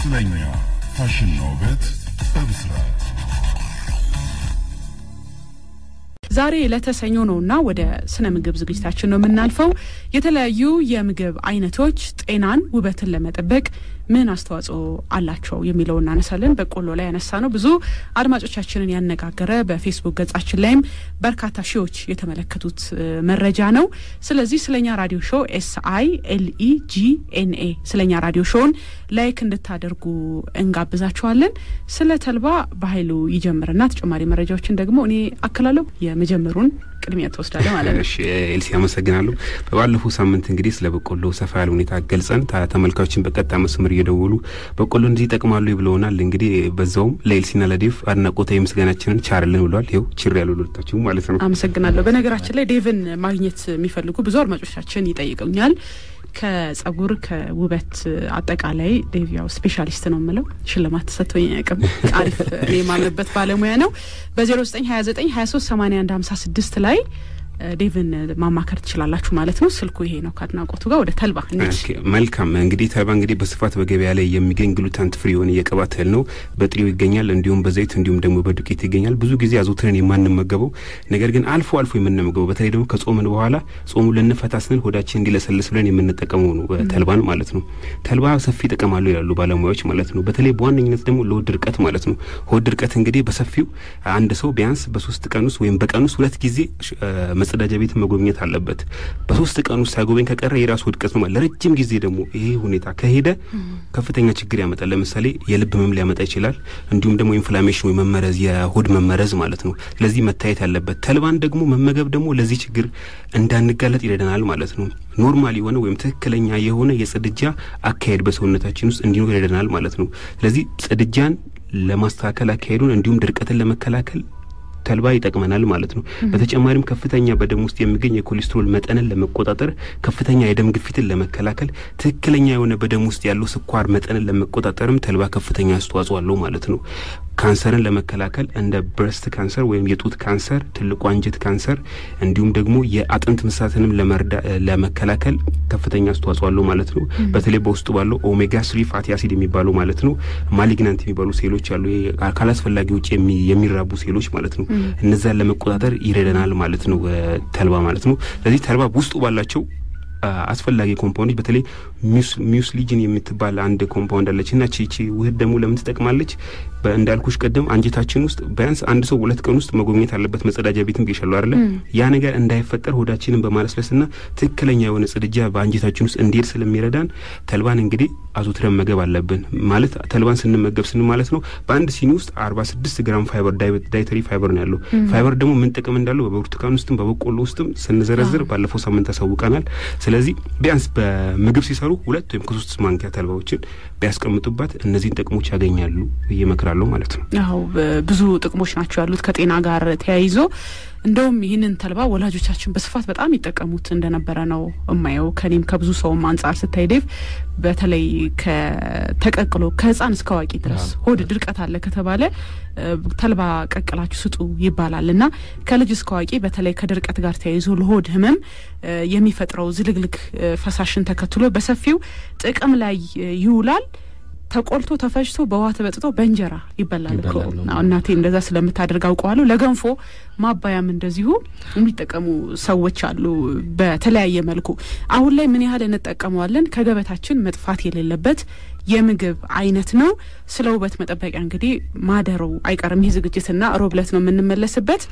ስለኛ ፋሽንና ውበት በብስራት ዛሬ ለተሰኞ ነውና ወደ ስነ ምግብ ዝግጅታችን ነው የምናልፈው። የተለያዩ የምግብ አይነቶች ጤናን፣ ውበትን ለመጠበቅ ምን አስተዋጽኦ አላቸው የሚለው እናነሳለን። በቆሎ ላይ ያነሳ ነው ብዙ አድማጮቻችንን ያነጋገረ በፌስቡክ ገጻችን ላይም በርካታ ሺዎች የተመለከቱት መረጃ ነው። ስለዚህ ስለኛ ራዲዮ ሾው ኤስ አይ ኤል ኢ ጂ ኤን ኤ ስለኛ ራዲዮ ሾውን ላይክ እንድታደርጉ እንጋብዛችኋለን። ስለ ተልባ በኃይሉ ይጀምርና ተጨማሪ መረጃዎችን ደግሞ እኔ አክላለሁ። የመጀመሩን ቅድሚያ ትወስዳለ ማለት ነው። እሺ ኤልሲ አመሰግናለሁ። በባለፈው ሳምንት እንግዲህ ስለ በቆሎ ሰፋ ያለ ሁኔታ ገልጸን ተመልካቾችን በቀጥታ መስመር እየደወሉ በቆሎ እንደዚህ ይጠቅማሉ ብለውናል። እንግዲህ በዛውም ለኤልሲና ለዴቭ አድናቆታዊ ምስጋናችንን ቻርልን ብለዋል። ይኸው ችር ያሉ ሁለታችሁ ማለት ነው። አመሰግናለሁ። በነገራችን ላይ ዴቭን ማግኘት የሚፈልጉ ብዙ አድማጮቻችን ይጠይቁኛል። ከጸጉር ከውበት አጠቃላይ ዴቭ ያው ስፔሻሊስት ነው የምለው ሽልማት ተሰጥቶኝ አያውቅም። አሪፍ እኔ የማምንበት ባለሙያ ነው። በዜሮ ዘጠኝ ሀያ ዘጠኝ ሀያ ሶስት ሰማኒያ አንድ ሀምሳ ስድስት ላይ ዴቭን ማማከር ትችላላችሁ ማለት ነው። ስልኩ ይሄ ነው። ከአድናቆቱ ጋር ወደ ተልባ መልካም። እንግዲህ ተልባ እንግዲህ በስፋት በገበያ ላይ የሚገኝ ግሉተን ፍሪ የሆነ የቅባት እህል ነው። በጥሬው ይገኛል፣ እንዲሁም በዘይት እንዲሁም ደግሞ በዱቄት ይገኛል። ብዙ ጊዜ አዘውትረን የማንመገበው ነገር ግን አልፎ አልፎ የምንመገበው በተለይ ደግሞ ከጾምን በኋላ ጾሙ ልንፈታ ስንል ሆዳችን እንዲለሰልስ ብለን የምንጠቀመው ነው ተልባን ማለት ነው። ተልባ ሰፊ ጥቅም አለው ይላሉ ባለሙያዎች ማለት ነው። በተለይ በዋነኝነት ደግሞ ለሆድ ድርቀት ማለት ነው። ሆድ ድርቀት እንግዲህ በሰፊው አንድ ሰው ቢያንስ በሶስት ቀን ውስጥ ወይም በቀን ውስጥ ሁለት ጊዜ መጸዳጃ ቤት መጎብኘት አለበት። በሶስት ቀን ውስጥ ሳይጎበኝ ከቀረ የራሱ ውድቀት ነው። ለረጅም ጊዜ ደግሞ ይሄ ሁኔታ ከሄደ ከፍተኛ ችግር ያመጣል። ለምሳሌ የልብ ህመም ሊያመጣ ይችላል። እንዲሁም ደግሞ ኢንፍላሜሽን ወይ መመረዝ፣ የሆድ መመረዝ ማለት ነው። ስለዚህ መታየት ያለበት ተልባን ደግሞ መመገብ ደግሞ ለዚህ ችግር እንዳንጋለጥ ይረዳናል ማለት ነው። ኖርማል የሆነ ወይም ትክክለኛ የሆነ የጽድጃ አካሄድ በሰውነታችን ውስጥ እንዲኖር ይረዳናል ማለት ነው። ስለዚህ ጽድጃን ለማስተካከል አካሄዱን እንዲሁም ድርቀትን ለመከላከል ተልባ ይጠቅመናል ማለት ነው። በተጨማሪም ከፍተኛ በደም ውስጥ የሚገኝ የኮሌስትሮል መጠንን ለመቆጣጠር፣ ከፍተኛ የደም ግፊትን ለመከላከል፣ ትክክለኛ የሆነ በደም ውስጥ ያለው ስኳር መጠንን ለመቆጣጠርም ተልባ ከፍተኛ አስተዋጽኦ አለው ማለት ነው። ካንሰርን ለመከላከል እንደ ብረስት ካንሰር ወይም የጡት ካንሰር፣ ትልቁ አንጀት ካንሰር እንዲሁም ደግሞ የአጥንት ምሳትንም ለመከላከል ከፍተኛ አስተዋጽኦ አለው ማለት ነው። በተለይ በውስጡ ባለው ኦሜጋ ስሪ ፋቲ አሲድ የሚባለው ማለት ነው ማሊግናንት የሚባሉ ሴሎች አሉ፣ ካላስፈላጊ ውጭ የሚራቡ ሴሎች ማለት ነው። እነዛን ለመቆጣጠር ይረዳናል ማለት ነው ተልባ ማለት ነው። ስለዚህ ተልባ ውስጡ ባላቸው አስፈላጊ ኮምፓውንዶች በተለይ ሚውስሊጅን የምትባል አንድ ኮምፓውንድ አለች እና ቺቺ ውህድ ደግሞ ለምን ትጠቅማለች? እንዳልኩሽ ቀደም አንጀታችን ውስጥ ቢያንስ አንድ ሰው ሁለት ቀን ውስጥ መጎብኘት አለበት። መጸዳጃ ቤትም ብዬሻለሁ አይደለ? ያ ነገር እንዳይፈጠር ሆዳችንን በማለስለስና ትክክለኛ የሆነ ጽድጃ በአንጀታችን ውስጥ እንዲሄድ ስለሚረዳን ተልባን እንግዲህ አዘውትረን መገብ አለብን። ማለት ተልባን ስንመገብ ስን ማለት ነው በአንድ ሲኒ ውስጥ አርባ ስድስት ግራም ፋይበር ዳይተሪ ፋይበር ነው ያለው። ፋይበር ደግሞ ምን ጥቅም እንዳለው በብርቱካን ውስጥም በበቆሎ ውስጥም ስንዘረዝር ባለፈው ሳምንት ያሳውቀናል። ስለዚህ ቢያንስ በምግብ ሲሰሩ ሁለት ወይም ከሶስት ማንኪያ ተልባዎችን ቢያስቀምጡባት እነዚህን ጥቅሞች ያገኛሉ ብዬ እመክራለሁ ማለት ነው። አዎ ብዙ ጥቅሞች ናቸው ያሉት ከጤና ጋር ተያይዞ እንደውም ይህንን ተልባ ወላጆቻችን በስፋት በጣም ይጠቀሙት እንደነበረ ነው እማየው። ከኔም ከብዙ ሰውም አንጻር ስታይ ዴቭ፣ በተለይ ከተቀቅሎ ከህፃን እስከ አዋቂ ድረስ ሆድ ድርቀት አለ ከተባለ ተልባ ቀቅላችሁ ስጡ ይባላል እና ከልጅ እስከ አዋቂ በተለይ ከድርቀት ጋር ተያይዞ ለሆድ ህመም የሚፈጥረው ዝልግልግ ፈሳሽን ተከትሎ በሰፊው ጥቅም ላይ ይውላል። ተቆልቶ ተፈጭቶ በውሃ ተበጥቶ በእንጀራ ይበላል እኮ እናቴ እንደዛ ስለምታደርግ አውቀዋለሁ። ለገንፎ ማባያም እንደዚሁ የሚጠቀሙ ሰዎች አሉ በተለያየ መልኩ። አሁን ላይ ምን ያህል እንጠቀመዋለን? ከገበታችን መጥፋት የሌለበት የምግብ አይነት ነው። ስለ ውበት መጠበቂያ እንግዲህ ማደሩ አይቀርም ይህ ዝግጅትና ሮብ ዕለት ነው የምንመለስበት።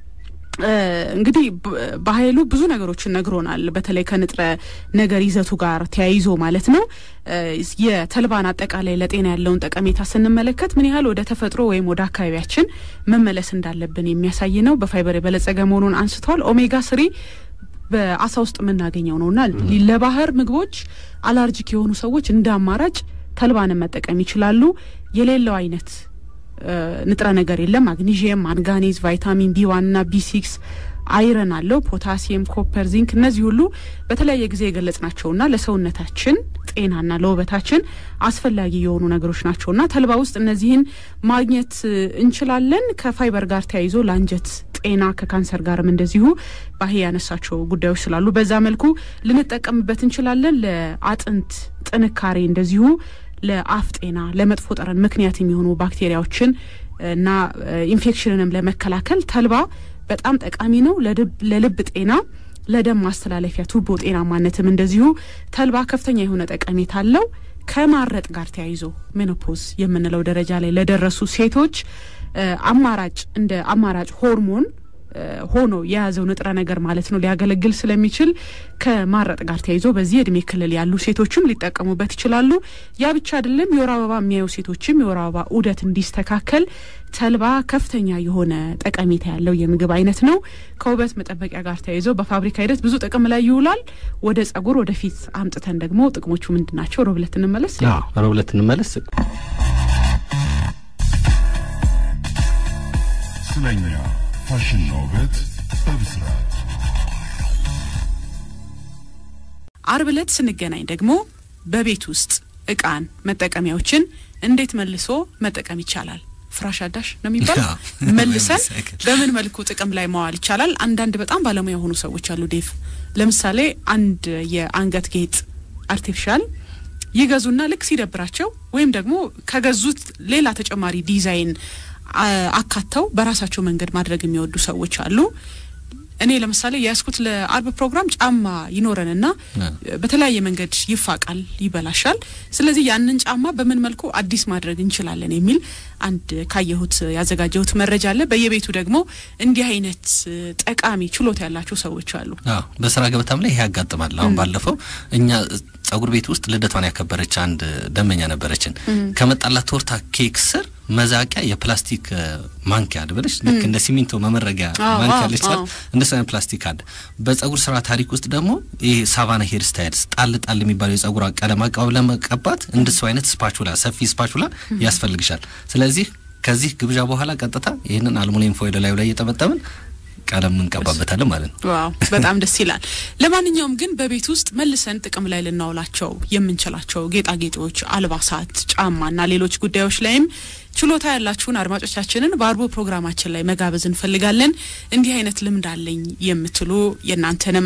እንግዲህ በኃይሉ ብዙ ነገሮችን ነግሮናል። በተለይ ከንጥረ ነገር ይዘቱ ጋር ተያይዞ ማለት ነው። የተልባን አጠቃላይ ለጤና ያለውን ጠቀሜታ ስንመለከት ምን ያህል ወደ ተፈጥሮ ወይም ወደ አካባቢያችን መመለስ እንዳለብን የሚያሳይ ነው። በፋይበር የበለጸገ መሆኑን አንስተዋል። ኦሜጋ ስሪ በአሳ ውስጥ የምናገኘው ነውና ለባህር ምግቦች አላርጂክ የሆኑ ሰዎች እንደ አማራጭ ተልባንን መጠቀም ይችላሉ። የሌለው አይነት ንጥረ ነገር የለም። ማግኒዥየም፣ ማንጋኔዝ፣ ቫይታሚን ቢ ዋን ና ቢ ሲክስ አይረን አለው። ፖታሲየም፣ ኮፐር፣ ዚንክ እነዚህ ሁሉ በተለያየ ጊዜ የገለጽናቸውና ለሰውነታችን ጤናና ለውበታችን አስፈላጊ የሆኑ ነገሮች ናቸውና ተልባ ውስጥ እነዚህን ማግኘት እንችላለን። ከፋይበር ጋር ተያይዞ ለአንጀት ጤና ከካንሰር ጋርም እንደዚሁ ባሄ ያነሳቸው ጉዳዮች ስላሉ በዛ መልኩ ልንጠቀምበት እንችላለን። ለአጥንት ጥንካሬ እንደዚሁ ለአፍ ጤና፣ ለመጥፎ ጠረን ምክንያት የሚሆኑ ባክቴሪያዎችን እና ኢንፌክሽንንም ለመከላከል ተልባ በጣም ጠቃሚ ነው። ለልብ ጤና፣ ለደም ማስተላለፊያ ቱቦ ጤናማነትም እንደዚሁ ተልባ ከፍተኛ የሆነ ጠቀሜታ አለው። ከማረጥ ጋር ተያይዞ ሜኖፖዝ የምንለው ደረጃ ላይ ለደረሱ ሴቶች አማራጭ እንደ አማራጭ ሆርሞን ሆኖ የያዘው ንጥረ ነገር ማለት ነው ሊያገለግል ስለሚችል ከማረጥ ጋር ተያይዞ በዚህ እድሜ ክልል ያሉ ሴቶችም ሊጠቀሙበት ይችላሉ። ያ ብቻ አይደለም። የወር አበባ የሚያዩ ሴቶችም የወር አበባ ዑደት እንዲስተካከል ተልባ ከፍተኛ የሆነ ጠቀሜታ ያለው የምግብ አይነት ነው። ከውበት መጠበቂያ ጋር ተያይዞ በፋብሪካ ሂደት ብዙ ጥቅም ላይ ይውላል። ወደ ጸጉር ወደፊት አምጥተን ደግሞ ጥቅሞቹ ምንድን ናቸው? ሮብ ዕለት እንመለስ። ሮብ ዕለት እንመለስ። ስለኛ ፋሽንና ውበት በብስራት አርብ ዕለት ስንገናኝ ደግሞ በቤት ውስጥ እቃን መጠቀሚያዎችን እንዴት መልሶ መጠቀም ይቻላል ፍራሽ አዳሽ ነው የሚባለው መልሰን በምን መልኩ ጥቅም ላይ መዋል ይቻላል። አንዳንድ በጣም ባለሙያ የሆኑ ሰዎች አሉ። ዴቭ ለምሳሌ አንድ የአንገት ጌጥ አርቲፊሻል ይገዙና ልክ ሲደብራቸው ወይም ደግሞ ከገዙት ሌላ ተጨማሪ ዲዛይን አካተው በራሳቸው መንገድ ማድረግ የሚወዱ ሰዎች አሉ። እኔ ለምሳሌ የያዝኩት ለአርብ ፕሮግራም ጫማ ይኖረንና በተለያየ መንገድ ይፋቃል፣ ይበላሻል። ስለዚህ ያንን ጫማ በምን መልኩ አዲስ ማድረግ እንችላለን የሚል አንድ ካየሁት ያዘጋጀሁት መረጃ አለ። በየቤቱ ደግሞ እንዲህ አይነት ጠቃሚ ችሎታ ያላቸው ሰዎች አሉ። በስራ ገበታም ላይ ይሄ ያጋጥማል። አሁን ባለፈው እኛ ጸጉር ቤት ውስጥ ልደቷን ያከበረች አንድ ደንበኛ ነበረችን። ከመጣላት ቶርታ ኬክ ስር መዛቂያ የፕላስቲክ ማንኪያ አለ ብለሽ ልክ እንደ ሲሚንቶ መመረጊያ ማንኪያ አለች አይደል? እንደሱ አይነት ፕላስቲክ አለ። በጸጉር ስራ ታሪክ ውስጥ ደግሞ ይሄ ሳቫና ሄር ስታይልስ ጣል ጣል የሚባለው የጸጉር ቀለም አቀባብ ለመቀባት እንደሱ አይነት ስፓቹላ፣ ሰፊ ስፓቹላ ያስፈልግሻል። ስለዚህ ከዚህ ግብዣ በኋላ ቀጥታ ይህንን አልሙኒየም ፎይል ላዩ ላይ እየጠመጠምን ቀለም እንቀባበታለን ማለት ነው። ዋው በጣም ደስ ይላል። ለማንኛውም ግን በቤት ውስጥ መልሰን ጥቅም ላይ ልናውላቸው የምንችላቸው ጌጣጌጦች፣ አልባሳት፣ ጫማና ሌሎች ጉዳዮች ላይም ችሎታ ያላችሁን አድማጮቻችንን በአርቦ ፕሮግራማችን ላይ መጋበዝ እንፈልጋለን። እንዲህ አይነት ልምድ አለኝ የምትሉ የእናንተንም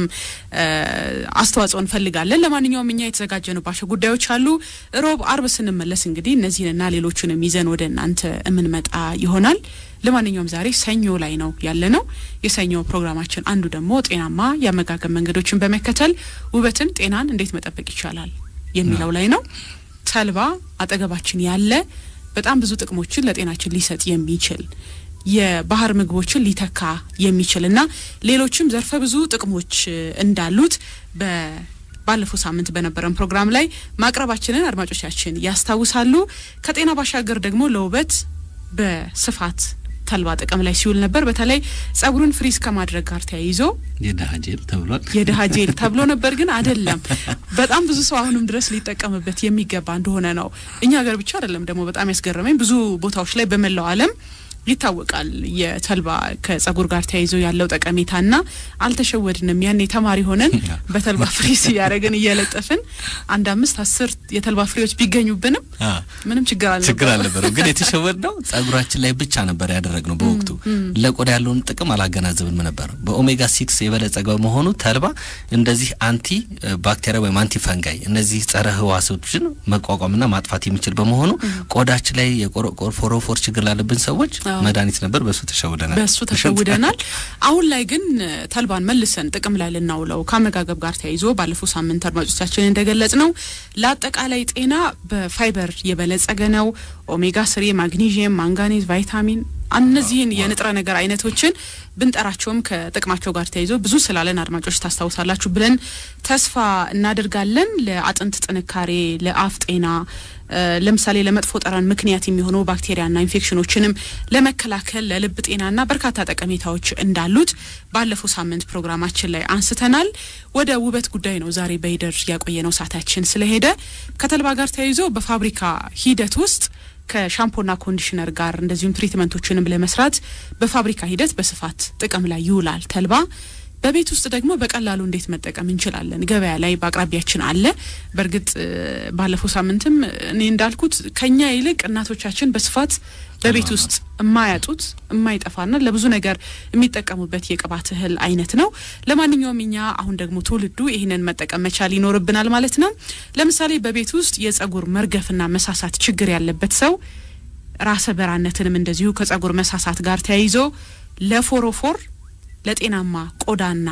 አስተዋጽኦ እንፈልጋለን። ለማንኛውም እኛ የተዘጋጀንባቸው ጉዳዮች አሉ። ሮብ፣ አርብ ስንመለስ እንግዲህ እነዚህንና ሌሎቹንም ይዘን ወደ እናንተ የምንመጣ ይሆናል። ለማንኛውም ዛሬ ሰኞ ላይ ነው ያለ ነው። የሰኞ ፕሮግራማችን አንዱ ደግሞ ጤናማ የአመጋገብ መንገዶችን በመከተል ውበትን፣ ጤናን እንዴት መጠበቅ ይቻላል የሚለው ላይ ነው። ተልባ አጠገባችን ያለ በጣም ብዙ ጥቅሞችን ለጤናችን ሊሰጥ የሚችል የባህር ምግቦችን ሊተካ የሚችል እና ሌሎችም ዘርፈ ብዙ ጥቅሞች እንዳሉት በ ባለፈው ሳምንት በነበረን ፕሮግራም ላይ ማቅረባችንን አድማጮቻችን ያስታውሳሉ። ከጤና ባሻገር ደግሞ ለውበት በስፋት ተልባ ጥቅም ላይ ሲውል ነበር። በተለይ ጸጉርን ፍሪዝ ከማድረግ ጋር ተያይዞ የድሀ ጄል ተብሏል። የድሀ ጄል ተብሎ ነበር፣ ግን አይደለም። በጣም ብዙ ሰው አሁንም ድረስ ሊጠቀምበት የሚገባ እንደሆነ ነው። እኛ ሀገር ብቻ አይደለም ደግሞ በጣም ያስገረመኝ ብዙ ቦታዎች ላይ በመላው ዓለም ይታወቃል የተልባ ከጸጉር ጋር ተያይዞ ያለው ጠቀሜታና አልተሸወድንም። ያኔ ተማሪ ሆነን በተልባ ፍሬስ እያደረግን እየለጠፍን አንድ አምስት አስር የተልባ ፍሬዎች ቢገኙብንም ምንም ችግር አልነበረም። ችግር አልነበረም። ግን የተሸወድነው ጸጉራችን ላይ ብቻ ነበር ያደረግነው። በወቅቱ ለቆዳ ያለውን ጥቅም አላገናዘብንም ነበር። በኦሜጋ ሲክስ የበለጸገ በመሆኑ ተልባ እንደዚህ አንቲ ባክቴሪያ ወይም አንቲ ፈንጋይ እነዚህ ጸረ ህዋሶችን መቋቋምና ማጥፋት የሚችል በመሆኑ ቆዳችን ላይ የፎሮፎር ችግር ላለብን ሰዎች መድኃኒት ነበር። በሱ ተሸውደናል። በሱ ተሸውደናል። አሁን ላይ ግን ተልባን መልሰን ጥቅም ላይ ልናውለው ከአመጋገብ ጋር ተያይዞ ባለፈው ሳምንት አድማጮቻችን እንደገለጽ ነው ለአጠቃላይ ጤና በፋይበር የበለጸገ ነው። ኦሜጋ ስሪ፣ ማግኒዥየም፣ ማንጋኔዝ፣ ቫይታሚን እነዚህን የንጥረ ነገር አይነቶችን ብንጠራቸውም ከጥቅማቸው ጋር ተያይዞ ብዙ ስላለን አድማጮች ታስታውሳላችሁ ብለን ተስፋ እናደርጋለን። ለአጥንት ጥንካሬ፣ ለአፍ ጤና ለምሳሌ ለመጥፎ ጠረን ምክንያት የሚሆኑ ባክቴሪያና ኢንፌክሽኖችንም ለመከላከል ለልብ ጤናና በርካታ ጠቀሜታዎች እንዳሉት ባለፈው ሳምንት ፕሮግራማችን ላይ አንስተናል። ወደ ውበት ጉዳይ ነው ዛሬ በሂደር ያቆየነው ሰዓታችን ስለሄደ ከተልባ ጋር ተያይዞ በፋብሪካ ሂደት ውስጥ ከሻምፖና ኮንዲሽነር ጋር እንደዚሁም ትሪትመንቶችንም ለመስራት በፋብሪካ ሂደት በስፋት ጥቅም ላይ ይውላል ተልባ። በቤት ውስጥ ደግሞ በቀላሉ እንዴት መጠቀም እንችላለን? ገበያ ላይ በአቅራቢያችን አለ። በእርግጥ እ፣ ባለፈው ሳምንትም እኔ እንዳልኩት ከኛ ይልቅ እናቶቻችን በስፋት በቤት ውስጥ የማያጡት የማይጠፋና ለብዙ ነገር የሚጠቀሙበት የቅባት እህል አይነት ነው። ለማንኛውም እኛ አሁን ደግሞ ትውልዱ ይህንን መጠቀም መቻል ይኖርብናል ማለት ነው። ለምሳሌ በቤት ውስጥ የጸጉር መርገፍና መሳሳት ችግር ያለበት ሰው ራሰ በራነትንም እንደዚሁ ከጸጉር መሳሳት ጋር ተያይዞ ለፎሮፎር ለጤናማ ቆዳና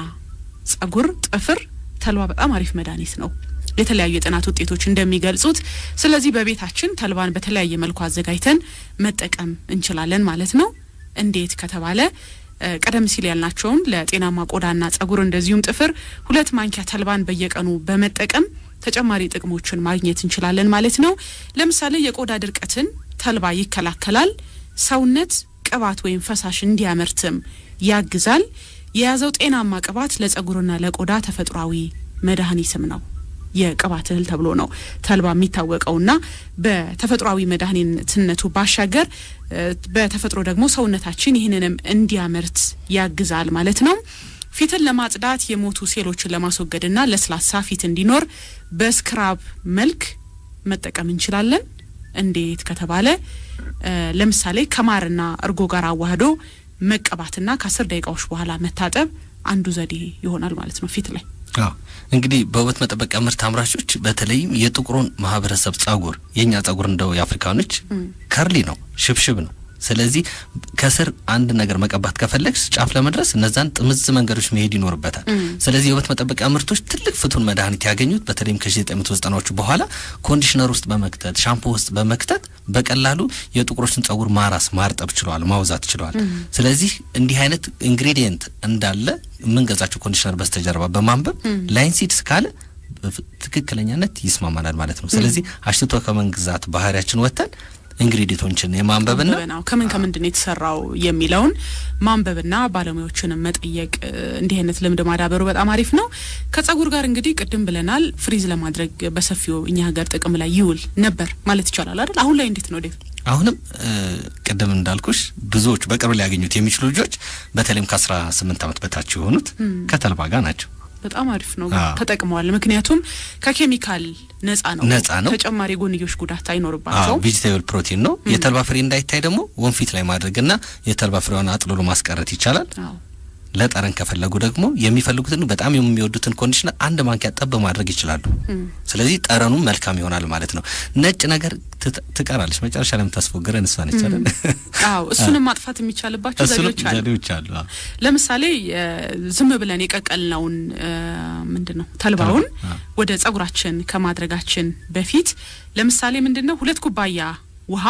ጸጉር ጥፍር ተልባ በጣም አሪፍ መድኃኒት ነው የተለያዩ የጥናት ውጤቶች እንደሚገልጹት። ስለዚህ በቤታችን ተልባን በተለያየ መልኩ አዘጋጅተን መጠቀም እንችላለን ማለት ነው። እንዴት ከተባለ እ፣ ቀደም ሲል ያልናቸውን ለጤናማ ቆዳና ጸጉር እንደዚሁም ጥፍር ሁለት ማንኪያ ተልባን በየቀኑ በመጠቀም ተጨማሪ ጥቅሞችን ማግኘት እንችላለን ማለት ነው። ለምሳሌ የቆዳ ድርቀትን ተልባ ይከላከላል። ሰውነት ቅባት ወይም ፈሳሽ እንዲያመርትም ያግዛል። የያዘው ጤናማ ቅባት ለጸጉርና ለቆዳ ተፈጥሯዊ መድኃኒትም ነው። የቅባት እህል ተብሎ ነው ተልባ የሚታወቀውና በተፈጥሯዊ መድኃኒትነቱ ባሻገር እ፣ በተፈጥሮ ደግሞ ሰውነታችን ይህንንም እንዲያመርት ያግዛል ማለት ነው። ፊትን ለማጽዳት የሞቱ ሴሎችን ለማስወገድና ለስላሳ ፊት እንዲኖር በስክራብ መልክ መጠቀም እንችላለን። እንዴት ከተባለ እ፣ ለምሳሌ ከማርና እርጎ ጋር አዋህዶ መቀባትና ከአስር ደቂቃዎች በኋላ መታጠብ አንዱ ዘዴ ይሆናል ማለት ነው ፊት ላይ አዎ እንግዲህ በውበት መጠበቂያ ምርት አምራቾች በተለይም የጥቁሩን ማህበረሰብ ጸጉር የእኛ ጸጉር እንደው የአፍሪካኖች ከርሊ ነው፣ ሽብሽብ ነው። ስለዚህ ከስር አንድ ነገር መቀባት ከፈለግስ ጫፍ ለመድረስ እነዛን ጥምዝ መንገዶች መሄድ ይኖርበታል። ስለዚህ የውበት መጠበቂያ ምርቶች ትልቅ ፍቱን መድኃኒት ያገኙት በተለይም ከ1990ዎቹ በኋላ ኮንዲሽነር ውስጥ በመክተት ሻምፖ ውስጥ በመክተት በቀላሉ የጥቁሮችን ጸጉር ማራስ ማርጠብ ችለዋል፣ ማውዛት ችለዋል። ስለዚህ እንዲህ አይነት ኢንግሬዲየንት እንዳለ የምንገዛቸው ኮንዲሽነር በስተጀርባ በማንበብ ላይንሲድስ ካለ በፍ- ትክክለኛነት ይስማማናል ማለት ነው። ስለዚህ አሽትቶ ከመንግዛት ባህሪያችን ወጥተን ኢንግሪዲየንቶችን የማንበብና ማንበብ ነው። ከምን ከምንድን ነው የተሰራው የሚለውን ማንበብና ባለሙያዎችንም መጠየቅ እ፣ እንዲህ አይነት ልምድ ማዳበሩ በጣም አሪፍ ነው። ከጸጉር ጋር እንግዲህ ቅድም ብለናል፣ ፍሪዝ ለማድረግ በሰፊው እኛ ሀገር ጥቅም ላይ ይውል ነበር ማለት ይቻላል አይደል? አሁን ላይ እንዴት ነው ዴቭ? አሁንም እ፣ ቅድም እንዳልኩሽ ብዙዎች በቅርብ ሊያገኙት የሚችሉ ልጆች በተለይም ከአስራ ስምንት ዓመት በታች የሆኑት ከተልባ ጋር ናቸው። በጣም አሪፍ ነው አዎ። ተጠቅመዋል። ምክንያቱም ከኬሚካል ነጻ ነው፣ ነጻ ነው። ተጨማሪ ጎንዮሽ ጉዳት አይኖርባቸውም። ቬጂቴብል ፕሮቲን ነው። የተልባ ፍሬ እንዳይታይ ደግሞ ወንፊት ላይ ማድረግና የተልባ ፍሬዋን አጥልሎ ማስቀረት ይቻላል። አዎ። ለጠረን ከፈለጉ ደግሞ የሚፈልጉትን በጣም የሚወዱትን ኮንዲሽነር አንድ ማንኪያ ጠብ ማድረግ ይችላሉ። ስለዚህ ጠረኑ መልካም ይሆናል ማለት ነው። ነጭ ነገር ትት- ትቀራለች። መጨረሻ ላይ የምታስፎግረን እሷ ነች አይደል? አዎ እሱንም ማጥፋት የሚቻልባቸው እሱንም ዘዴዎች አሉ። ዘዴዎች አሉ። አዎ። ለምሳሌ እ፣ ዝም ብለን የቀቀልነውን እ፣ ምንድን ነው ተልባውን ተልባ፣ አዎ። ወደ ጸጉራችን ከማድረጋችን በፊት ለምሳሌ ምንድን ነው ሁለት ኩባያ ውሃ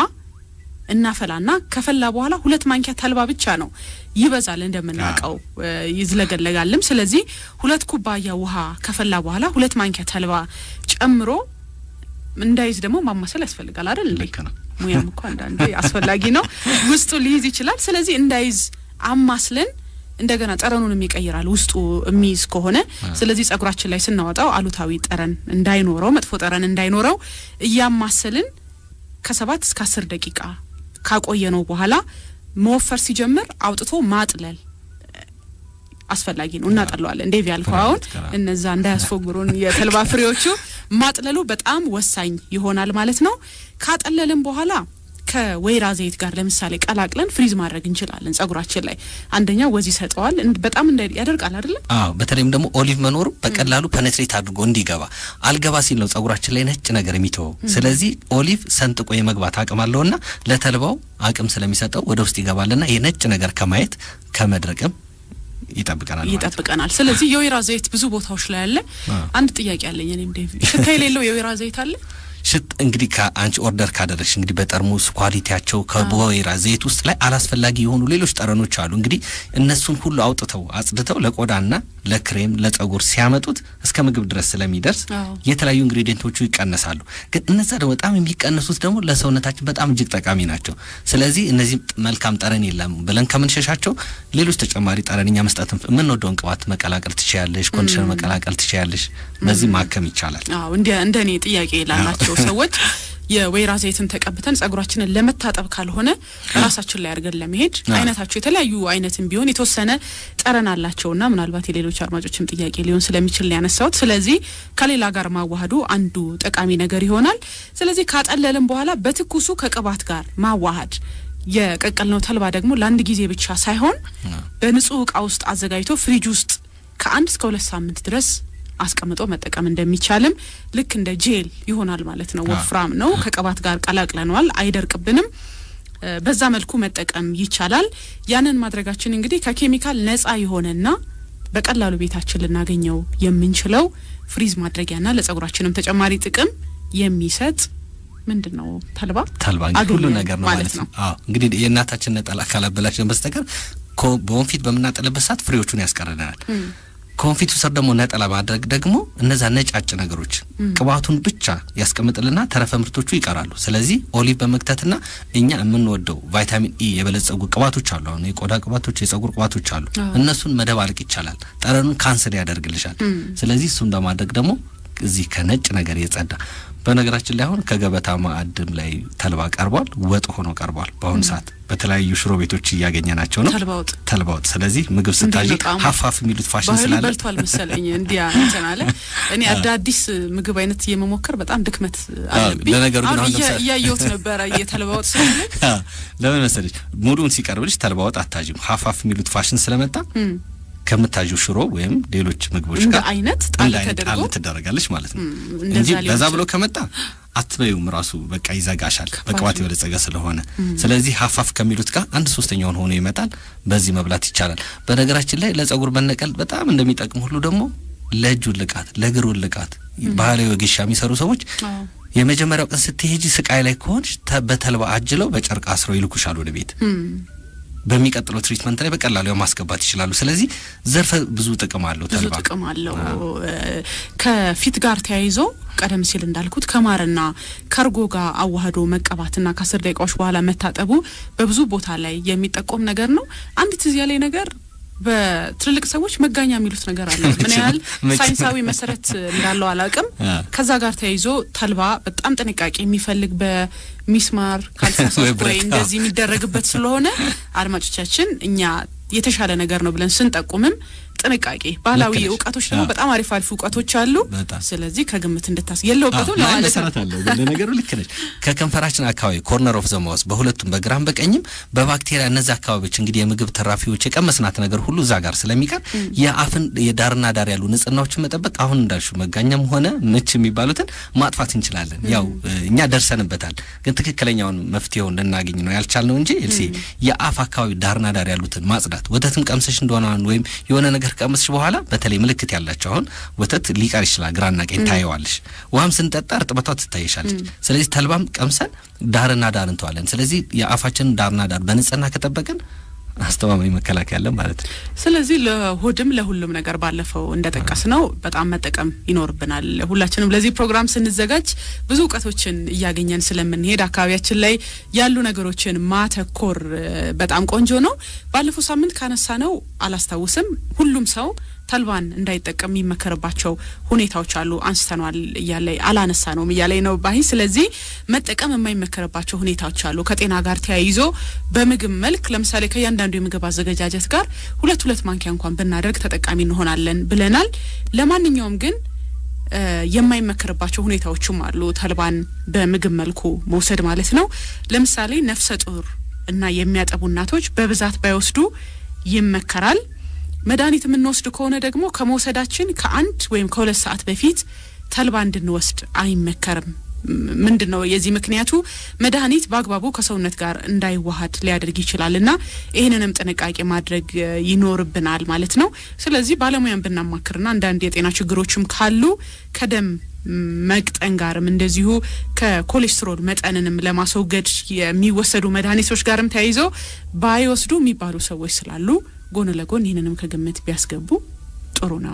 እናፈላና ከፈላ በኋላ ሁለት ማንኪያ ተልባ ብቻ ነው ይበዛል፣ እንደምናውቀው እ፣ ይዝለገለጋልም። ስለዚህ ሁለት ኩባያ ውሃ ከፈላ በኋላ ሁለት ማንኪያ ተልባ ጨምሮ እንዳይዝ ደግሞ ማማሰል ያስፈልጋል አይደል እንዴ? ልክ ነው። ሙያም እኮ አንዳንዴ አስፈላጊ ነው። ውስጡ ሊይዝ ይችላል። ስለዚህ እንዳይዝ አማስለን እንደገና ጠረኑንም ይቀይራል ውስጡ የሚይዝ ከሆነ። ስለዚህ ጸጉራችን ላይ ስናወጣው አሉታዊ ጠረን እንዳይኖረው፣ መጥፎ ጠረን እንዳይኖረው እያማሰልን ከሰባት እስከ አስር ደቂቃ ካቆየነው በኋላ መወፈር ሲጀምር አውጥቶ ማጥለል አስፈላጊ ነው። እናጠለዋለን። እንዴ ያልከው አሁን እነዛ እንዳያስፎግሩን የተልባ ፍሬዎቹ ማጥለሉ በጣም ወሳኝ ይሆናል ማለት ነው። ካጠለልን በኋላ ከወይራ ዘይት ጋር ለምሳሌ ቀላቅለን ፍሪዝ ማድረግ እንችላለን። ጸጉራችን ላይ አንደኛ ወዝ ይሰጠዋል፣ እንድ- በጣም እንዳይ ያደርቃል አይደለም? አዎ በተለይም ደግሞ ኦሊቭ መኖሩ በቀላሉ ፐኔትሬት አድርጎ እንዲገባ አልገባ ሲል ነው ጸጉራችን ላይ ነጭ ነገር የሚተወው። ስለዚህ ኦሊቭ ሰንጥቆ የመግባት አቅም አለውና ለተልባው አቅም ስለሚሰጠው ወደ ውስጥ ይገባልና የነጭ ነገር ከማየት ከመድረቅም ይጠብቀናል ማለት ነው። ይጠብቀናል። ስለዚህ የወይራ ዘይት ብዙ ቦታዎች ላይ አለ። አዎ። አንድ ጥያቄ አለኝ እኔም ዴቪ፣ ሽታ የሌለው የወይራ ዘይት አለ? ሽት እንግዲህ ከአንቺ ኦርደር ካደረግሽ እንግዲህ በጠርሙስ ኳሊቲያቸው ከወይራ ዘይት ውስጥ ላይ አላስፈላጊ የሆኑ ሌሎች ጠረኖች አሉ። እንግዲህ እነሱን ሁሉ አውጥተው አጽድተው ለቆዳና ለክሬም ለጸጉር ሲያመጡት እስከ ምግብ ድረስ ስለሚደርስ አዎ። የተለያዩ ኢንግሪዲየንቶቹ ይቀነሳሉ። ግን እነዛ ደግሞ በጣም የሚቀነሱት ደግሞ ለሰውነታችን በጣም እጅግ ጠቃሚ ናቸው። ስለዚህ እነዚህ መልካም ጠረን የለም ብለን ከምንሸሻቸው ሌሎች ተጨማሪ ጠረንኛ መስጠት የምንወደውን ቅባት መቀላቀል ትችያለሽ፣ ኮንዲሽነር መቀላቀል ትችያለሽ። በዚህ ማከም ይቻላል። አዎ እንደ እንደ እኔ ጥያቄ ላላቸው ሰዎች የወይራ ዘይትን ተቀብተን ጸጉራችንን ለመታጠብ ካልሆነ ራሳችን ላይ አድርገን ለመሄድ አይነታቸው የተለያዩ አይነትን ቢሆን የተወሰነ ጠረን አላቸውና ምናልባት የሌሎች አድማጮችም ጥያቄ ሊሆን ስለሚችል ነው ያነሳሁት። ስለዚህ ከሌላ ጋር ማዋሃዱ አንዱ ጠቃሚ ነገር ይሆናል። ስለዚህ ካጠለልን በኋላ በትኩሱ ከቅባት ጋር ማዋሃድ የቀቀልነው ተልባ ደግሞ ለአንድ ጊዜ ብቻ ሳይሆን በንጹህ እቃ ውስጥ አዘጋጅቶ ፍሪጅ ውስጥ ከአንድ እስከ ሁለት ሳምንት ድረስ አስቀምጦ መጠቀም እንደሚቻልም ልክ እንደ ጄል ይሆናል ማለት ነው። ወፍራም ነው። ከቅባት ጋር ቀላቅለነዋል፣ አይደርቅብንም። በዛ መልኩ መጠቀም ይቻላል። ያንን ማድረጋችን እንግዲህ ከኬሚካል ነጻ የሆነና በቀላሉ ቤታችን ልናገኘው የምንችለው ፍሪዝ ማድረጊያና ለጸጉራችንም ተጨማሪ ጥቅም የሚሰጥ ምንድን ነው ተልባ ተልባ እንግዲህ ሁሉ አዶኒያ ነገር ነው ማለት ማለት ነው። አዎ እንግዲህ የእናታችን ነጠላ ካላበላሽን በስተቀር ኮ- በወንፊት በምናጠለበት ሰዓት ፍሬዎቹን ያስቀርልናል። ከወንፊቱ ስር ደግሞ ነጠላ ማድረግ ደግሞ እነዛ ነጫጭ ነገሮች ቅባቱን ብቻ ያስቀምጥልና ተረፈ ምርቶቹ ይቀራሉ። ስለዚህ ኦሊቭ በመክተትና እኛ የምንወደው ቫይታሚን ኢ የበለጸጉ ቅባቶች አሉ። አሁን የቆዳ ቅባቶች፣ የጸጉር ቅባቶች አሉ። እነሱን መደባለቅ ይቻላል። ጠረኑን ካንስል ያደርግልሻል። ስለዚህ እሱን በማድረግ ደግሞ እዚህ ከነጭ ነገር የጸዳ በነገራችን ላይ አሁን ከገበታ ማዕድም ላይ ተልባ ቀርቧል። ወጥ ሆኖ ቀርቧል። በአሁኑ ሰዓት በተለያዩ ሽሮ ቤቶች እያገኘናቸው ነው። ተልባ ወጥ ተልባ ወጥ። ስለዚህ ምግብ እንዴት ስታዥ ነው ጣዕሙ? ሀፋፍ የሚሉት ፋሽን ባህሉ ስላለ በልቷል መሰለኝ እንዲያ እንትን አለ። እኔ አዳዲስ ምግብ አይነት የመሞከር በጣም ድክመት አለብኝ። ለነገሩ ግን አሁን አሁን እያ- ለምሳሌ- እያየሁት ነበረ የተልባ ወጥ ስለሆነ አ፣ ለምን መሰለች ሙሉውን ሲቀርብልሽ ተልባ ወጥ አታዥም። ሀፋፍ የሚሉት ፋሽን ስለመጣ ከምታዥው ሽሮ ወይም ሌሎች ምግቦች እንደ ጋር አይነት እንደ ጣል አይነት ተደርጎ ጣል ትደረጋለች ማለት ነው እንደዛ እንጂ ሊሆን በዛ ይችላል። ብሎ ከመጣ አትበዩም ራሱ በቃ ይዘጋሻል፣ በቅባት የበለጸገ ስለሆነ። ስለዚህ ሀፋፍ ከሚሉት ጋር አንድ ሶስተኛውን ሆኖ ይመጣል። በዚህ መብላት ይቻላል። በነገራችን ላይ ለጸጉር መነቀል በጣም እንደሚጠቅም ሁሉ ደግሞ ለእጅ ውልቃት፣ ለእግር ውልቃት ባህላዊ ወጌሻ የሚሰሩ ሰዎች አዎ። የመጀመሪያው ቀን ስትሄጂ ስቃይ ላይ ከሆንሽ ተ- በተልባ አጅለው በጨርቅ አስረው ይልኩሻል ወደ ቤት። በሚቀጥለው ትሪትመንት ላይ በቀላሉ ያው ማስገባት ይችላሉ። ስለዚህ ዘርፈ ብዙ ጥቅም አለው ብዙ ተልባ። ጥቅም አለው። እ፣ ከፊት ጋር ተያይዞ ቀደም ሲል እንዳልኩት ከማርና ከእርጎ ጋር አዋህዶ መቀባትና ከአስር ደቂቃዎች በኋላ መታጠቡ በብዙ ቦታ ላይ የሚጠቆም ነገር ነው። አንድ ትዝ ያለኝ ነገር በትልልቅ ሰዎች መጋኛ የሚሉት ነገር አለ። ምን ያህል መቼም- ሳይንሳዊ መሰረት እንዳለው አላውቅም። አ። ከዛ ጋር ተያይዞ ተልባ በጣም ጥንቃቄ የሚፈልግ በሚስማር ወይ ካልተሳሳትኩ ወይ ብረት፣ እንደዚህ የሚደረግበት ስለሆነ አድማጮቻችን እኛ የተሻለ ነገር ነው ብለን ስንጠቁምም ጥንቃቄ ባህላዊ ልክ ነሽ። እውቀቶች ደግሞ አዎ። በጣም አሪፍ አሪፍ እውቀቶች አሉ። በጣም። ስለዚህ ከግምት እንድታስ የለውበትም አዎ፣ ላይ ለማለት ነው። መሰረት አለው ግን ለነገሩ ልክ ነች። ከከንፈራችን አካባቢ ኮርነር ኦፍ ዘማውስ በሁለቱም በግራም በቀኝም በባክቴሪያ እነዚህ አካባቢዎች እንግዲህ የምግብ ተራፊዎች የቀመስናት ነገር ሁሉ እዛ ጋር ስለሚቀር የአፍን የዳርና ዳር ያሉ ንጽህናዎችን መጠበቅ አሁን እንዳልሹ መጋኛም ሆነ ምች የሚባሉትን ማጥፋት እንችላለን። ያው እ፣ እኛ ደርሰንበታል፣ ግን ትክክለኛውን መፍትሄውን ልናገኝ ነው ያልቻልነው እንጂ ኤልሲ የአፍ አካባቢ ዳርና ዳር ያሉትን ማጽዳት ወተትም ቀምሰሽ እንደሆነ አሁን ወይም የሆነ ነገር ቀምስሽ በኋላ በተለይ ምልክት ያላቸው አሁን ወተት ሊቀር ይችላል፣ ግራና ቀኝ ታየዋለሽ። ውሃም ስንጠጣ እርጥበቷ ትታይሻለች። ስለዚህ ተልባም ቀምሰን ዳርና ዳር እንተዋለን። ስለዚህ የአፋችንን ዳርና ዳር በንጽህና ከጠበቅን አስተማማኝ መከላከያ አለን ማለት ነው። ስለዚህ ለሆድም ለሁሉም ነገር ባለፈው እንደጠቀስ ነው በጣም መጠቀም ይኖርብናል። ሁላችንም ለዚህ ፕሮግራም ስንዘጋጅ ብዙ እውቀቶችን እያገኘን ስለምንሄድ አካባቢያችን ላይ ያሉ ነገሮችን ማተኮር እ፣ በጣም ቆንጆ ነው። ባለፈው ሳምንት ካነሳ ነው አላስታውስም ሁሉም ሰው ተልባን እንዳይጠቀም የሚመከርባቸው ሁኔታዎች አሉ። አንስተኗል እያለ አላነሳ ነውም እያለ ነው ባይ። ስለዚህ መጠቀም የማይመከርባቸው ሁኔታዎች አሉ ከጤና ጋር ተያይዞ በምግብ መልክ ለምሳሌ ከእያንዳንዱ የምግብ አዘገጃጀት ጋር ሁለት ሁለት ማንኪያ እንኳን ብናደርግ ተጠቃሚ እንሆናለን ብለናል። ለማንኛውም ግን እ፣ የማይመከርባቸው ሁኔታዎችም አሉ ተልባን በምግብ መልኩ መውሰድ ማለት ነው። ለምሳሌ ነፍሰ ጡር እና የሚያጠቡ እናቶች በብዛት ባይወስዱ ይመከራል። መድኃኒት የምንወስድ ከሆነ ደግሞ ከመውሰዳችን ከአንድ ወይም ከሁለት ሰዓት በፊት ተልባ እንድንወስድ አይመከርም። ም- ምንድን ነው የዚህ ምክንያቱ? መድኃኒት በአግባቡ ከሰውነት ጋር እንዳይዋሃድ ሊያደርግ ይችላል እና ይህንንም ጥንቃቄ ማድረግ እ፣ ይኖርብናል ማለት ነው። ስለዚህ ባለሙያን ብናማክርና አንዳንድ የጤና ችግሮችም ካሉ ከደም ም፣ መቅጠን ጋርም እንደዚሁ ከኮሌስትሮል መጠንንም ለማስወገድ የሚወሰዱ መድኃኒቶች ጋርም ተያይዘው ባይወስዱ የሚባሉ ሰዎች ስላሉ ጎን ለጎን ይህንንም ከግምት ቢያስገቡ ጥሩ ነው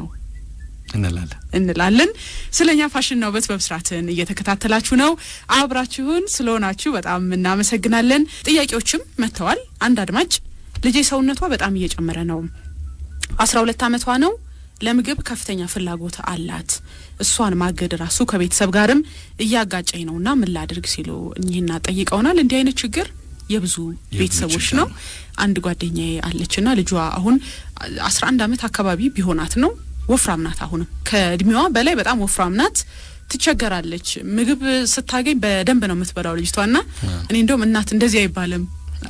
እንላለን። እንላለን። ስለኛ ፋሽንና ውበት በብስራትን እየተከታተላችሁ ነው። አብራችሁን ስለሆናችሁ በጣም እናመሰግናለን። ጥያቄዎችም መጥተዋል። አንድ አድማጭ ልጄ ሰውነቷ በጣም እየጨመረ ነው፣ አስራ ሁለት አመቷ ነው። ለምግብ ከፍተኛ ፍላጎት አላት። እሷን ማገድ ራሱ ከቤተሰብ ጋርም እያጋጨኝ ነውና ምን ላድርግ ሲሉ እኚህና ጠይቀውናል። እንዲህ አይነት ችግር የብዙ ቤተሰቦች ችግር ነው። አንድ ጓደኛዬ አለችና ልጇ አሁን አስራ አንድ አመት አካባቢ ቢሆናት ነው። ወፍራም ናት። አሁንም ከእድሜዋ በላይ በጣም ወፍራም ናት። ትቸገራለች። ምግብ ስታገኝ በደንብ ነው የምትበላው ልጅቷና እኔ እንደውም እናት እንደዚህ አይባልም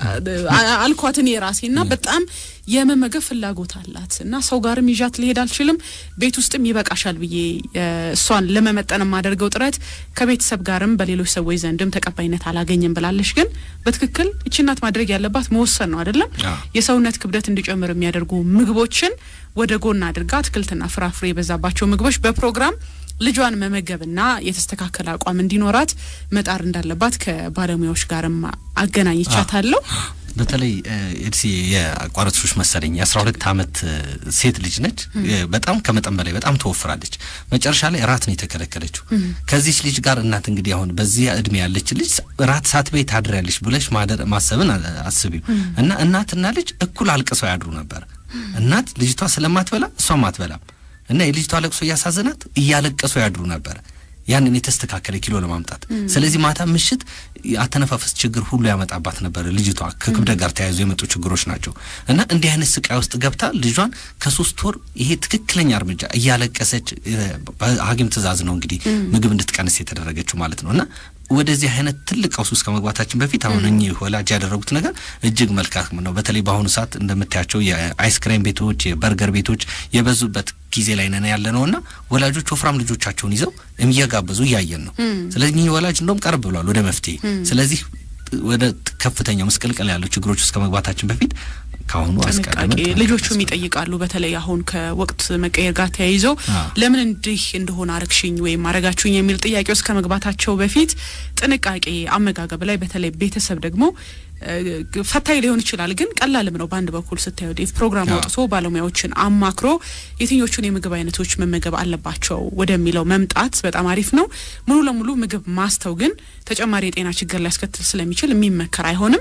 አ- አልኳት እኔ ራሴ እና በጣም የመመገብ ፍላጎት አላት እና ሰው ጋርም ይዣት ልሄድ አልችልም። ቤት ውስጥም ይበቃሻል ብዬ እ፣ እሷን ለመመጠን የማደርገው ጥረት ከቤተሰብ ጋርም በሌሎች ሰዎች ዘንድም ተቀባይነት አላገኝም ብላለች። ግን በትክክል እቺ እናት ማድረግ ያለባት መወሰን ነው አይደለም? አዎ። የሰውነት ክብደት እንዲጨምር የሚያደርጉ ምግቦችን ወደ ጎን አድርጋ አትክልትና ፍራፍሬ የበዛባቸው ምግቦች በፕሮግራም ልጇን መመገብና የተስተካከለ አቋም እንዲኖራት መጣር እንዳለባት ከባለሙያዎች ጋርም አገናኝቻታለሁ። በተለይ ኤድሲ የአቋራጮች መሰለኝ የአስራ ሁለት አመት እ፣ ሴት ልጅ ነች። እ፣ በጣም ከመጠን በላይ በጣም ትወፍራለች። መጨረሻ ላይ ራት ነው የተከለከለችው። ከዚች ልጅ ጋር እናት እንግዲህ አሁን በዚህ እድሜ ያለች ልጅ ራት ሳትበይ ታድሪያለሽ ብለሽ ማደር ማሰብን አ- አስቢው እና እናትና ልጅ እኩል አልቅሰው ያድሩ ነበር። እናት ልጅቷ ስለማትበላ እሷም አትበላም እና የልጅቷ ለቅሶ እያሳዘናት እያለቀሱ ያድሩ ነበር ያንን የተስተካከለ ኪሎ ለማምጣት። ስለዚህ ማታ ምሽት አተነፋፈስ ችግር ሁሉ ያመጣባት ነበር ልጅቷ። ከክብደት ጋር ተያይዞ የመጡ ችግሮች ናቸው እና እንዲህ አይነት ስቃይ ውስጥ ገብታ ልጇን ከሶስት ወር ይሄ ትክክለኛ እርምጃ እያለቀሰች እ፣ በሐኪም ትዕዛዝ ነው እንግዲህ ምግብ እንድትቀንስ የተደረገችው ማለት ነው እና ወደዚህ አይነት ትልቅ ቀውስ ውስጥ ከመግባታችን በፊት አሁን እኚህ ወላጅ ያደረጉት ነገር እጅግ መልካም ነው። በተለይ በአሁኑ ሰዓት እንደምታያቸው የአይስክሬም ቤቶች፣ የበርገር ቤቶች የበዙበት ጊዜ ላይ ነን ያለ ነው እና ወላጆች ወፍራም ልጆቻቸውን ይዘው እየጋበዙ እያየን ነው። ስለዚህ እኚህ ወላጅ እንደውም ቀርብ ብሏል ወደ መፍትሄ። ስለዚህ ወደ ከፍተኛው ምስቅልቅል ያሉ ችግሮች ውስጥ ከመግባታችን በፊት ከአሁኑ ጥንቃቄ አስቀድመን ልጆቹም ይጠይቃሉ። በተለይ አሁን ከወቅት መቀየር ጋር ተያይዞ አዎ። ለምን እንዲህ እንደሆነ አረግሽኝ ወይም አረጋችሁኝ የሚል ጥያቄ ውስጥ ከመግባታቸው በፊት ጥንቃቄ አመጋገብ ላይ በተለይ ቤተሰብ ደግሞ እ፣ ፈታኝ ሊሆን ይችላል፣ ግን ቀላልም ነው። በአንድ በኩል ስታዩ ዴቭ ፕሮግራም አዎ። አውጥቶ ባለሙያዎችን አማክሮ የትኞቹን የምግብ አይነቶች መመገብ አለባቸው ወደሚለው መምጣት በጣም አሪፍ ነው። ሙሉ ለሙሉ ምግብ ማስተው ግን ተጨማሪ የጤና ችግር ሊያስከትል ስለሚችል የሚመከር አይሆንም።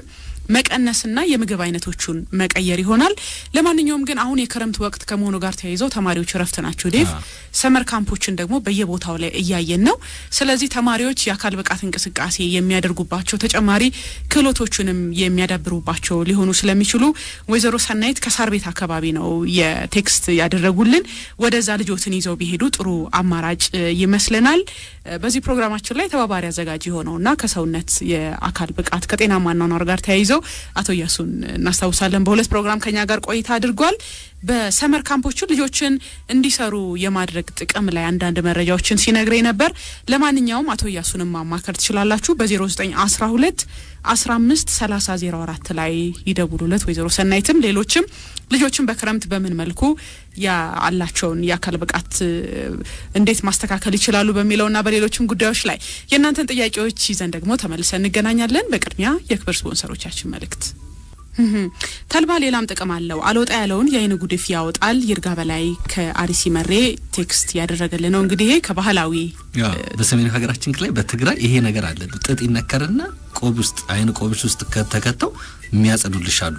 መቀነስና የምግብ አይነቶቹን መቀየር ይሆናል። ለማንኛውም ግን አሁን የክረምት ወቅት ከመሆኑ ጋር ተያይዘው ተማሪዎች እረፍት ናቸው ዴቭ። አዎ። ሰመር ካምፖችን ደግሞ በየቦታው ላይ እያየን ነው። ስለዚህ ተማሪዎች የአካል ብቃት እንቅስቃሴ የሚያደርጉባቸው ተጨማሪ ክህሎቶቹንም የሚያዳብሩባቸው ሊሆኑ ስለሚችሉ ወይዘሮ ሰናይት ከሳር ቤት አካባቢ ነው የቴክስት ያደረጉልን። ወደዛ ልጆትን ይዘው ቢሄዱ ጥሩ አማራጭ እ, ይመስለናል። እ, በዚህ ፕሮግራማችን ላይ ተባባሪ አዘጋጅ የሆነውና ከሰውነት የአካል ብቃት ከጤናማ አኗኗር ጋር ተያይዘው አቶ እያሱን እናስታውሳለን። በሁለት ፕሮግራም ከኛ ጋር ቆይታ አድርጓል። በሰመር ካምፖቹ ልጆችን እንዲሰሩ የማድረግ ጥቅም ላይ አንዳንድ መረጃዎችን ሲነግረኝ ነበር። ለማንኛውም አቶ እያሱንም ማማከር ትችላላችሁ በ0912 15 30 04 ላይ ይደውሉለት። ወይዘሮ ሰናይትም ሌሎችም ልጆችን በክረምት በምን መልኩ ያላቸውን የአካል ብቃት እ, እንዴት ማስተካከል ይችላሉ በሚለውና በሌሎችም ጉዳዮች ላይ የእናንተን ጥያቄዎች ይዘን ደግሞ ተመልሰን እንገናኛለን። በቅድሚያ የክብር ስፖንሰሮቻችን መልእክት እህም። ተልባ ሌላም ጥቅም አለው። አልወጣ ያለውን የአይን ጉድፍ ያወጣል። ይርጋ በላይ ከአርሲ መሬ ቴክስት ያደረገልን ነው። እንግዲህ ይሄ ከባህላዊ ያው በሰሜኑ ሀገራችን ክፍል ላይ በትግራይ ይሄ ነገር አለ። ጥጥ ይነከርና ቆብ ውስጥ አይን ቆብሽ ውስጥ ከተከተው የሚያጸዱልሽ አሉ።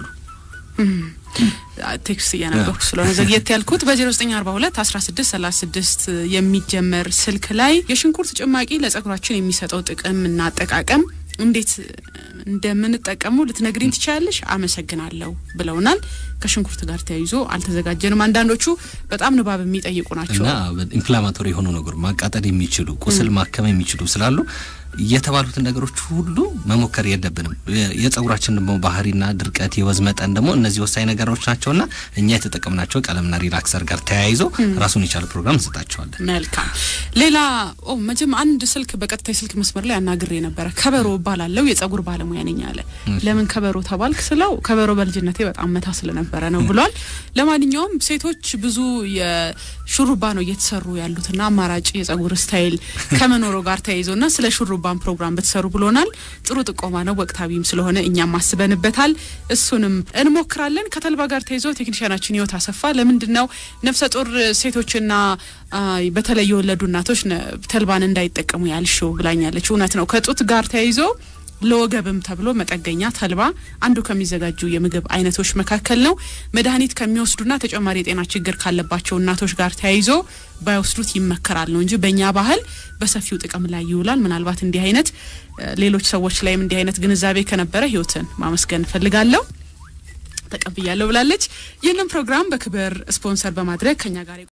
ቴክስት እያነበብኩ ስለሆነ ዘግየት ያልኩት በ0942 16 36 የሚጀመር ስልክ ላይ የሽንኩርት ጭማቂ ለጸጉራችን የሚሰጠው ጥቅም እና አጠቃቀም እንዴት እንደምንጠቀሙ ልትነግሪኝ ትችላለሽ? አመሰግናለሁ ብለውናል። ከሽንኩርት ጋር ተያይዞ አልተዘጋጀንም። አንዳንዶቹ በጣም ንባብ የሚጠይቁ ናቸው። እና ኢንፍላማቶሪ የሆኑ ነገሩ ማቃጠል የሚችሉ ቁስል ማከም የሚችሉ ስላሉ የተባሉትን ነገሮች ሁሉ መሞከር የለብንም። የ- የጸጉራችን ደግሞ ባህሪና ድርቀት፣ የወዝ መጠን ደግሞ እነዚህ ወሳኝ ነገሮች ናቸውና እኛ የተጠቀምናቸው ቀለምና ሪላክሰር ጋር ተያይዞ ራሱን የቻለ ፕሮግራም እንሰጣቸዋለን። መልካም። ሌላ ኦ መጀም አንድ ስልክ በቀጥታ የስልክ መስመር ላይ አናግሬ ነበረ። ከበሮ እባላለሁ የጸጉር ባለሙያ ነኝ አለ። ለምን ከበሮ ተባልክ ስለው ከበሮ በልጅነቴ በጣም መታ ስለነበረ ነው ብሏል። ለማንኛውም ሴቶች ብዙ የሹሩባ ነው እየተሰሩ ያሉትና አማራጭ የጸጉር ስታይል ከመኖሩ ጋር ተያይዞና ስለ ሹሩባን ፕሮግራም ብትሰሩ ብሎናል። ጥሩ ጥቆማ ነው፣ ወቅታዊም ስለሆነ እኛም አስበንበታል። እሱንም እንሞክራለን። ከተልባ ጋር ተይዞ ቴክኒሽያናችን ህይወት አሰፋ ለምንድን ነው ነፍሰ ጡር ሴቶችና አ, በተለይ የወለዱ እናቶች ነ- ተልባን እንዳይጠቀሙ ያልሽው ብላኛለች። እውነት ነው። ከጡት ጋር ተያይዞ ለወገብም ተብሎ መጠገኛ ተልባ አንዱ ከሚዘጋጁ የምግብ አይነቶች መካከል ነው። መድኃኒት ከሚወስዱና ተጨማሪ የጤና ችግር ካለባቸው እናቶች ጋር ተያይዞ ባይወስዱት ይመከራል ነው እንጂ በእኛ ባህል በሰፊው ጥቅም ላይ ይውላል። ምናልባት እንዲህ አይነት ሌሎች ሰዎች ላይም እንዲህ አይነት ግንዛቤ ከነበረ ህይወትን ማመስገን እፈልጋለሁ። ተቀብያለሁ ብላለች። ይህንን ፕሮግራም በክብር ስፖንሰር በማድረግ ከኛ ጋር